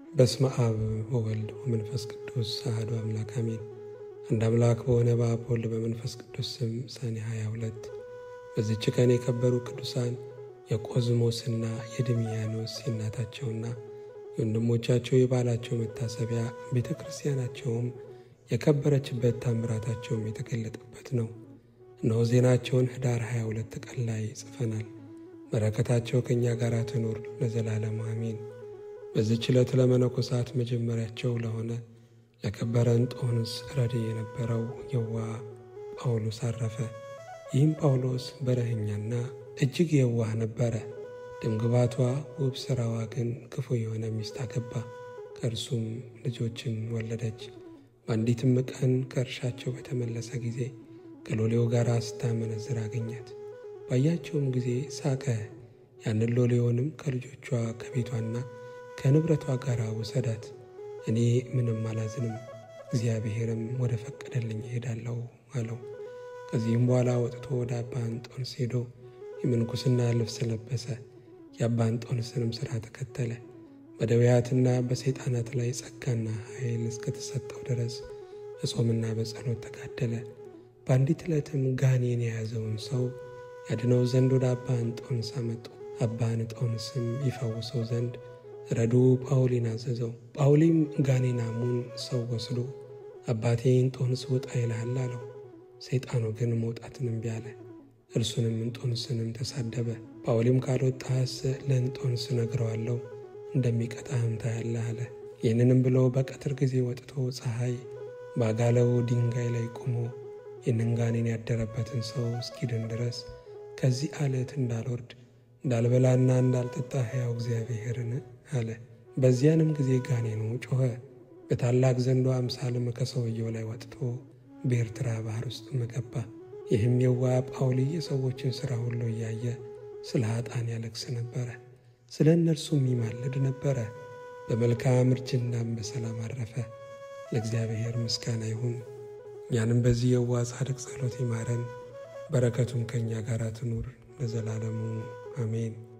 በስመ አብ ወወልድ ወመንፈስ ቅዱስ አሐዱ አምላክ አሜን። አንድ አምላክ በሆነ በአብ ወልድ በመንፈስ ቅዱስ ስም ሰኔ 22 በዚች ቀን የከበሩ ቅዱሳን የቆዝሞስና የድሚያኖስ የእናታቸውና የወንድሞቻቸው የባላቸው መታሰቢያ ቤተ ክርስቲያናቸውም የከበረችበት ታምራታቸውም የተገለጠበት ነው። እነሆ ዜናቸውን ኅዳር 22 ቀን ላይ ጽፈናል። በረከታቸው ከእኛ ጋር ትኑር ለዘላለሙ አሜን። በዚች ዕለት ለመነኮሳት መጀመሪያቸው ለሆነ ለከበረ እንጦንስ ረድ የነበረው የዋ ጳውሎስ አረፈ። ይህም ጳውሎስ በረኸኛና እጅግ የዋህ ነበረ። ደምግባቷ ውብ ሥራዋ ግን ክፉ የሆነ ሚስት አገባ። ከእርሱም ልጆችን ወለደች። በአንዲትም ቀን ከእርሻቸው በተመለሰ ጊዜ ከሎሌው ጋር ስታመነዝር አገኛት። ባያቸውም ጊዜ ሳቀ። ያንን ሎሌውንም ከልጆቿ ከቤቷና ከንብረቷ ጋር ውሰዳት፣ እኔ ምንም አላዝንም፣ እግዚአብሔርም ወደ ፈቀደልኝ እሄዳለሁ አለው። ከዚህም በኋላ ወጥቶ ወደ አባ እንጦንስ ሄዶ የምንኩስና ልብስ ለበሰ። የአባ እንጦንስንም ሥራ ተከተለ። በደዌያትና በሰይጣናት ላይ ጸጋና ኃይል እስከተሰጠው ድረስ በጾምና በጸሎት ተጋደለ። በአንዲት ዕለትም ጋኔን የያዘውን ሰው ያድነው ዘንድ ወደ አባ እንጦንስ አመጡ። አባ እንጦንስም ይፈውሰው ዘንድ ረዱ ጳውሊን አዘዘው። ጳውሊም ጋኔናሙን ሰው ወስዶ አባቴ እንጦንስ ውጣ ይልሃል አለው። ሰይጣኑ ግን መውጣትን እምቢ አለ። እርሱንም እንጦንስንም ተሳደበ። ጳውሊም ካልወጣህስ ለእንጦንስ ነግረዋለሁ እንደሚቀጣህም ታያለህ አለ። ይህንንም ብሎ በቀትር ጊዜ ወጥቶ ፀሐይ ባጋለው ድንጋይ ላይ ቆሞ ይህንን ጋኔን ያደረበትን ሰው እስኪድን ድረስ ከዚህ አለት እንዳልወርድ እንዳልበላና እንዳልጠጣ ሕያው እግዚአብሔርን አለ። በዚያንም ጊዜ ጋኔኑ ጮኸ፣ በታላቅ ዘንዶ አምሳልም ከሰውየው ላይ ወጥቶ በኤርትራ ባህር ውስጥ ገባ። ይህም የዋ ጳውሊ የሰዎችን ሥራ ሁሉ እያየ ስለ ኃጣን ያለቅስ ነበረ፣ ስለ እነርሱም ይማልድ ነበረ። በመልካም እርጅናም በሰላም አረፈ። ለእግዚአብሔር ምስጋና ይሁን። እኛንም በዚህ የዋ ጻድቅ ጸሎት ይማረን፣ በረከቱም ከእኛ ጋር ትኑር ለዘላለሙ አሜን።